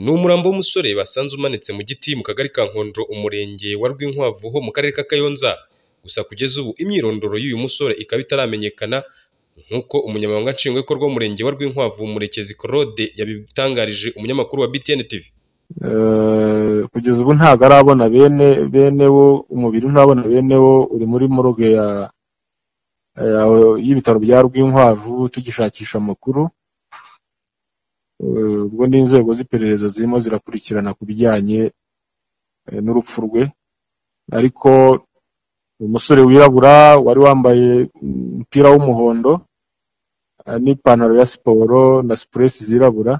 Ni umurambo w'umusore basanze umanitse mu giti mu kagari ka Nkondro, umurenge wa Rwinkwavu ho mu karere ka Kayonza, gusa kugeza ubu imyirondoro y'uyu musore ikaba itaramenyekana nk'uko umunyamabanga nshingwabikorwa w'umurenge wa Rwinkwavu Murekezi Claude yabitangarije umunyamakuru wa BTN TV. kugeza ubu ntabwo arabona bene bene wo umubiri ntabona bene wo uri muri morgue ya ya- y'ibitaro bya Rwinkwavu tugishakisha amakuru Eh, ubwo n'inzego z'iperereza zirimo zirakurikirana ku bijyanye eh, n'urupfu rwe ariko umusore wirabura wari wambaye umupira w'umuhondo eh, n'ipantaro ya siporo na sipuresi zirabura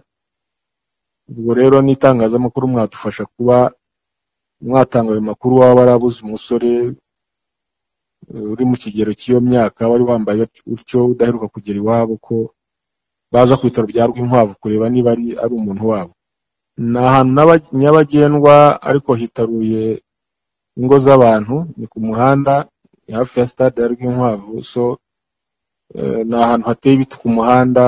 ubwo rero n'itangazamakuru mwadufasha kuba mwatanga ayo makuru waba warabuze umusore eh, uri mu kigero cy'iyo myaka wari wambaye utyo udaheruka kugera iwabo ko baza ku bitaro bya Rwinkwavu kureba niba ari, ari umuntu wabo ni ahantu n'aba- nyabagendwa ariko hitaruye ingo z'abantu ni ku muhanda ni hafi ya stade ya Rwinkwavu so eh, ni ahantu hateye ibiti ku muhanda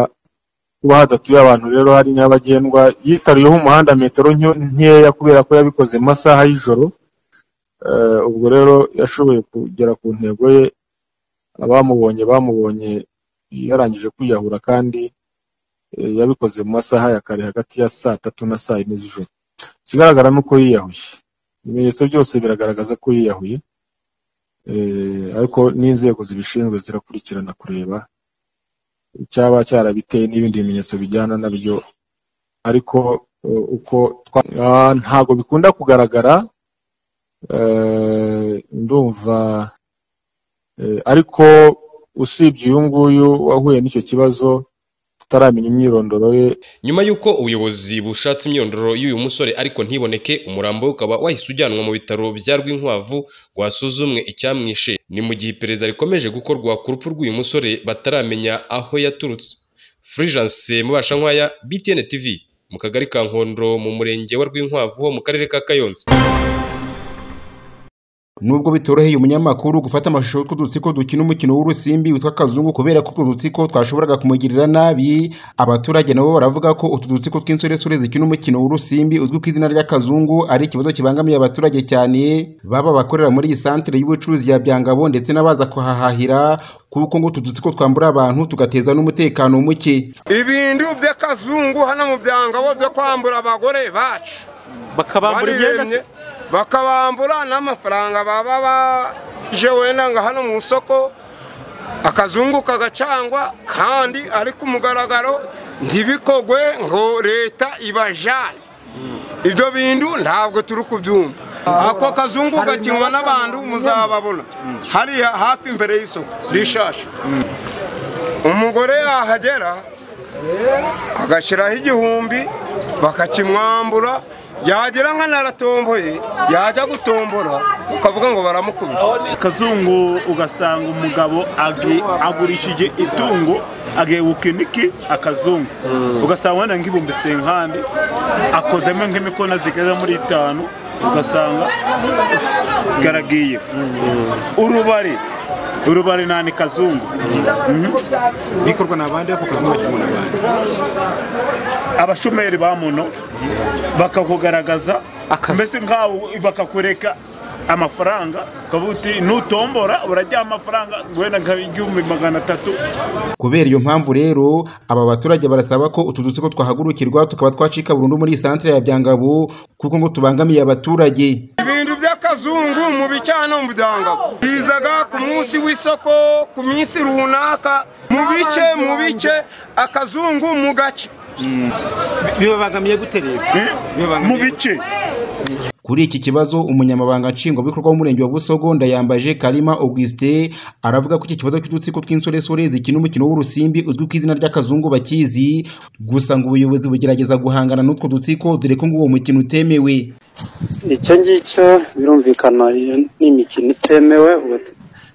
kuba hadatuye abantu rero hari nyabagendwa yitaruyeho umuhanda metero nke- nkeya kubera ko yabikoze mu masaha y'ijoro Eh, ubwo rero yashoboye kugera ku ntego ye abamubonye bamubonye yarangije kwiyahura kandi eh, yabikoze mu masaha ya kare hagati ya saa tatu na saa yine z'ijoro ikigaragara ni uko yiyahuye ibimenyetso byose biragaragaza ko yiyahuye eh, ariko n'inzego zibishinzwe zirakurikirana kureba icyaba cyarabiteye n'ibindi bimenyetso bijyana nabyo ariko eh, uko twa- Ah, ntago bikunda kugaragara eh, ndumva eh, ariko usibye uyu nguyu wahuye n'icyo kibazo tutaramenya imyirondoro ye Nyuma y'uko ubuyobozi bushatse imyirondoro y'uyu musore ariko ntiboneke, umurambo we ukaba wahise ujyanwa mu bitaro bya Rwinkwavu ngo hasuzumwe icyamwishe. Ni mu gihe iperereza rikomeje gukorwa ku rupfu rw'uyu musore bataramenya aho yaturutse. Fulgence Mubashankwaya, BTN TV, mu kagari ka Nkondro mu murenge wa Rwinkwavu ho mu karere ka Kayonza. Nubwo bitoroheye umunyamakuru gufata amashusho y'utwo dutsiko dukina umukino w'urusimbi witwa kazungu kubera ko utwo dutsiko twashoboraga kumugirira nabi abaturage nabo baravuga ko utu dutsiko tw'insoresore zikina umukino w'urusimbi uzwi ku izina ry'akazungu ari ikibazo kibangamiye abaturage cyane baba abakorera muri iyi santere y'ubucuruzi ya byangabo ndetse n'abaza kuhahahira kuko ngo utu dutsiko twambura abantu tugateza n'umutekano muke ibintu by'akazungu hano mu byangabo byo kwambura abagore bacu bakabambura imyenda se? Baremye, bakabambura n'amafaranga baba baje wenda ngo hano mu isoko akazungu kagacangwa kandi ari ku mugaragaro ntibikogwe ngo leta ibajane ibyo bintu ntabwo turi kubyumva ako kazungu gakinwa n'abantu muzababona hariya hafi imbere y'isoko rishasha umugore yahagera agashyiraho igihumbi bakakimwambura yagira nkana aratomboye yajya gutombora ukavuga ngo baramukubita kazungu ugasanga umugabo agi- agurishije itungo agiye gukiniki akazungu ugasanga wenda nk'ibihumbi senkandi akozemo nk'imikono zigeze muri itanu ugasanga garagiye urubari urubari nani kazungu bikorwa na bande ako kazungu bakibona na bande abashomeri ba muno bakakugaragaza mbese nkaho bakakureka amafaranga ukavuga uti nutombora urajya amafaranga wenda nka igihumbi magana atatu kubera iyo mpamvu rero aba baturage barasaba ko utu dutsiko twahagurukirwa tukaba twacika burundu muri iyi santere ya byangabo kuko ngo tubangamiye abaturage ibintu by'akazungu mu bicano mu byangabo bizaga ku munsi w'isoko ku minsi runaka mu bice mu bice akazungu mu gace bibabangamiye gute rero mu bice Kuri iki kibazo umunyamabanga nshingwabikorwa w'umurenge wa Busogo ndayambaje Kalima Auguste aravuga ko iki kibazo cy'udutsiko tw'insoresore zikina umukino w'urusimbi uzwi ku izina ry'akazungu bakizi gusa ngo ubuyobozi bugerageza guhangana n'utwo dutsiko dore ko ngo uwo mukino utemewe icyo ngicyo birumvikana iyo ni imikino itemewe ubu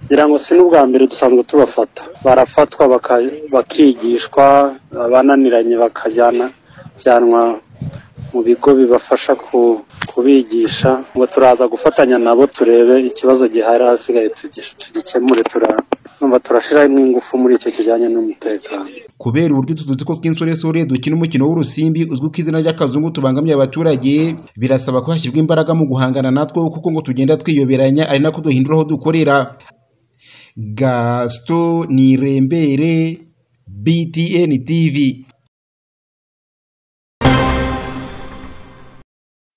ngira ngo si n'ubwa mbere dusanzwe tubafata barafatwa baka- bakigishwa abananiranye bakajyana jyanwa mu bigo bibafasha ku- kubigisha ngo turaza gufatanya nabo turebe ikibazo gihari ahasigaye tugi- tugikemure tura- numva turashiramo ingufu muri icyo kijyanye n'umutekano kubera uburyo utu dutsiko tw'insoresore dukina umukino w'urusimbi uzwi ku izina ry'akazungu tubangamiye abaturage birasaba ko hashyirwa imbaraga mu guhangana natwo kuko ngo tugenda twiyoberanya ari nako duhindura aho dukorera gasito nirembere btn tv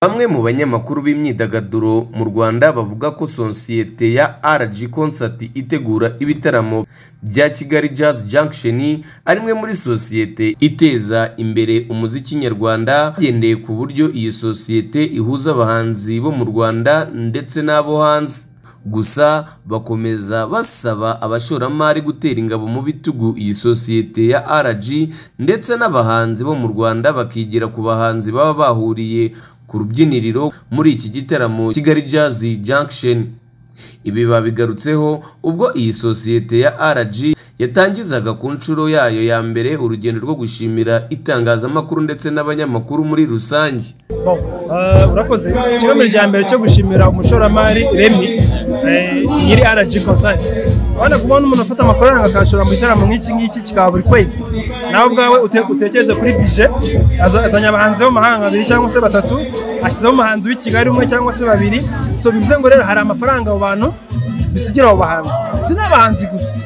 Bamwe mu banyamakuru b'imyidagaduro mu Rwanda bavuga ko sosiyete ya RG Concert itegura ibitaramo bya Kigali Jazz Junction ari imwe muri sosiyete iteza imbere umuziki nyarwanda hagendeye ku buryo iyi sosiyete ihuza abahanzi bo mu Rwanda ndetse n'abo hanze. gusa bakomeza basaba abashoramari gutera ingabo mu bitugu iyi sosiyete ya RG ndetse n'abahanzi bo mu Rwanda bakigira ku bahanzi baba bahuriye ku rubyiniriro muri iki gitaramo Kigali Jazz Junction ibi babigarutseho ubwo iyi sosiyete ya RG yatangizaga ku nshuro yayo ya mbere urugendo rwo gushimira itangazamakuru ndetse n'abanyamakuru muri rusange urakoze ikibazo cya mbere cyo gushimira umushoramari remi nyiri rg konsanti urabona kubona umuntu ufata amafaranga akayashora mu gitaramo nk'iki ngiki kikaba buri kwezi nawe ubwawe utekereze kuri bije azanye abahanzi b'amahanga babiri cyangwa se batatu ashyizeho umuhanzi w'i kigali umwe cyangwa se babiri so bivuze ngo rero hari amafaranga abo bantu bisigira abo bahanzi si n'abahanzi gusa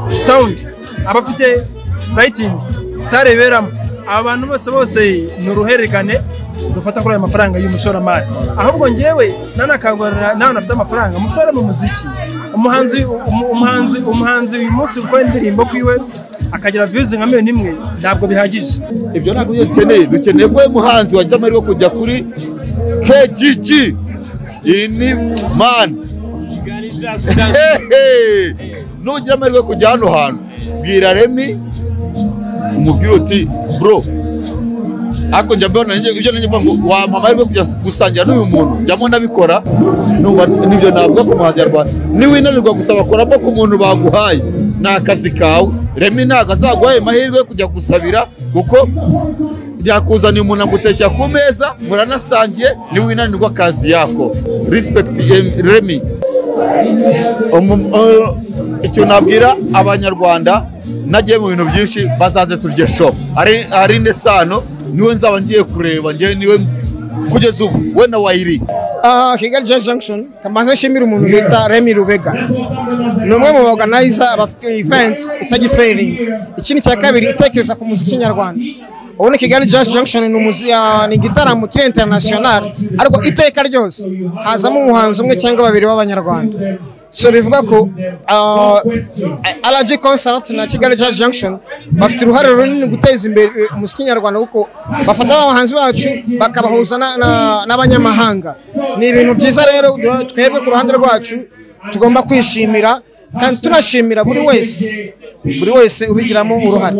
sawundi abafite rayitingi sare beramo aba bantu bose bose ni uruhererekane dufata kuri ayo mafaranga y'umushoramari ahubwo ngewe nanakangurira nawe nafite amafaranga mushore mu muziki umuhanzi umuhanzi umuhanzi uyu munsi gukora indirimbo kwiwe akagira viyuzi nka miliyoni imwe ntabwo bihagije ibyo ntabwo ibyo dukeneye dukeneye ko uyu muhanzi wagize amahirwe yo kujya kuri kgg iyi ni mani nugira amahirwe yo kujya hano hantu bwira remi umubwire uti bro ariko njya mbona ibyo nijya ngo wampa amahirwe kujya gusangira n'uyu muntu njyamo nabikora nibyo navuga ku muhanyarwanda niwinanirwa gusa bakoramo ku muntu baguhaye ni akazi kawe remi ntabwo azaguhaye amahirwe yo kujya gusabira kuko yakuzaniye umuntu agutekera ku meza muranasangiye niwinanirwa akazi yako rispekiti remi icyo nabwira abanyarwanda nagiye mu bintu byinshi bazaze turye shopu ari nesano niwe nzaba ngiye kureba ngewe niwe kugeza ubu we na wayiri kigali jazz junction kamaze nshimira umuntu bita remi rubega ni umwe mu baganayiza bafite event itagiferingi ikindi cya kabiri itekereza ku muziki nyarwanda ubundi kigali jazz junction ni igitaramo kiri interinasiyonari ariko iteka ryose hazamo umuhanzi umwe cyangwa babiri b'abanyarwanda so bivuga ko RG concert na kigali jazz junction bafite uruhare runini guteza imbere umuziki nyarwanda kuko bafata abahanzi bacu bakabahuza n'abanyamahanga ni ibintu byiza rero twebwe ku ruhande rwacu tugomba kwishimira kandi tunashimira buri wese buri wese ubigiramo uruhare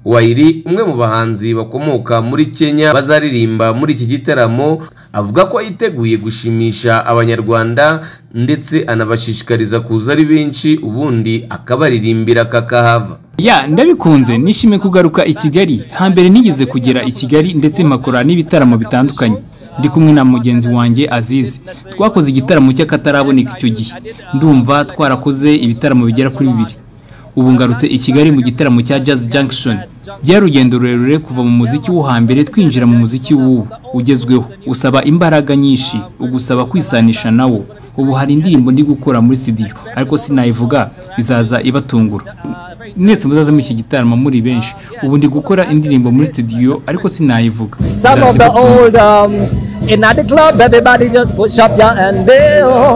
Wairi umwe mu bahanzi bakomoka muri Kenya bazaririmba muri iki gitaramo avuga ko yiteguye gushimisha abanyarwanda ndetse anabashishikariza kuza ari benshi ubundi akabaririmbira kakahava ya ndabikunze nishimiye kugaruka i kigali hambere nigeze kugera i kigali ndetse mpakora n'ibitaramo bitandukanye ndi kumwe na mugenzi wanjye azize twakoze igitaramo cy'akataraboneka icyo gihe ndumva twarakoze ibitaramo bigera kuri bibiri ubu ngarutse i kigali mu gitaramo cya jazz junction byari urugendo rurerure kuva mu muziki wo hambere twinjira mu muziki w'ubu ugezweho usaba imbaraga nyinshi ugusaba kwisanisha nawo ubu hari indirimbo ndi gukora muri studio ariko sinayivuga izaza ibatungura mwese muzaze muri iki gitaramo muri benshi ubu ndi gukora indirimbo muri studio ariko sinayivuga izaza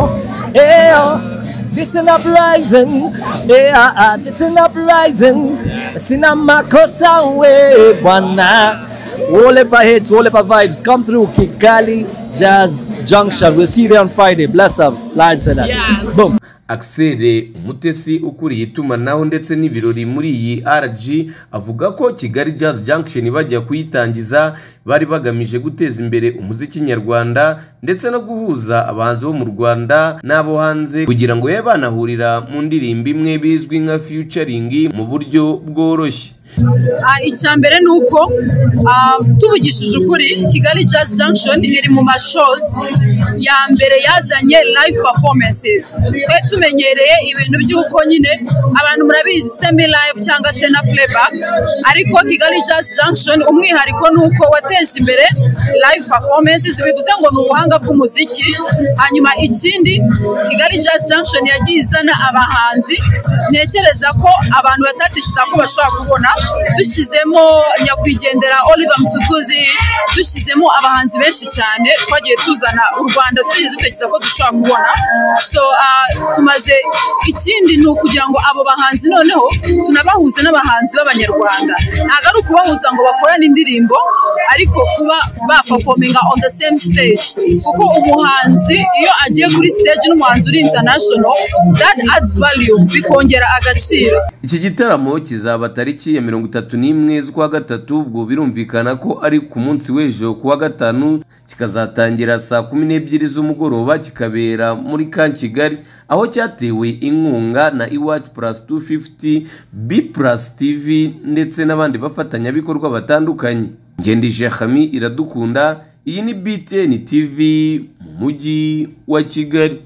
ibatungura It's an uprising, yeah, it's an uprising. Sina makosa we bwana. All of our hits, all of our vibes, come through Kigali Jazz Junction. We'll see you there on Friday. Bless up, Lions and yes. Boom. Axel Mutesi ukuriye itumanaho ndetse n'ibirori muri iyi RG avuga ko Kigali Jazz Junction bajya kuyitangiza bari bagamije guteza imbere umuziki nyarwanda ndetse no guhuza abahanzi bo mu rwanda n'abo hanze kugira ngo babe banahurira mu ndirimbo imwe bizwi nka featuring mu buryo bworoshye Ah, icya mbere ni uko ah, tuvugishije ukuri kigali jazz junction iri mu mashows ya mbere yazanye live performances twari tumenyereye ibintu by'uko nyine abantu murabizi semi live cyangwa se na playback ariko kigali jazz junction umwihariko ni uko wateje imbere live performances bivuze ngo ni ubuhanga bw'umuziki hanyuma ikindi kigali jazz junction yagiye izana abahanzi ntekereza ko abantu batatishyuza ko bashobora kubona dushyizemo nyakwigendera Oliver Mtukuzi dushyizemo abahanzi benshi cyane twagiye tuzana u Rwanda twigeze dutekereza ko dushobora kubona so ah, tumaze ikindi ni ukugira ngo abo bahanzi noneho tunabahuze n'abahanzi b'abanyarwanda ntabwo ari ukubahuza ngo bakorane indirimbo ariko kuba baperforminga on the same stage kuko umuhanzi iyo agiye kuri stage n'umuhanzi uri international that adds value bikongera agaciro iki gitaramo kizaba tariki ya mirongo itatu n'imwe z'ukwa gatatu ubwo birumvikana ko ari ku munsi w'ejo kuwa gatanu kikazatangira saa kumi n'ebyiri z'umugoroba kikabera muri ka kigali aho cyatewe inkunga na iwacu purasi tu fifuti bi purasi tivi ndetse n'abandi bafatanyabikorwa batandukanye ngendije hami iradukunda iyi ni btn tv mu mujyi wa kigali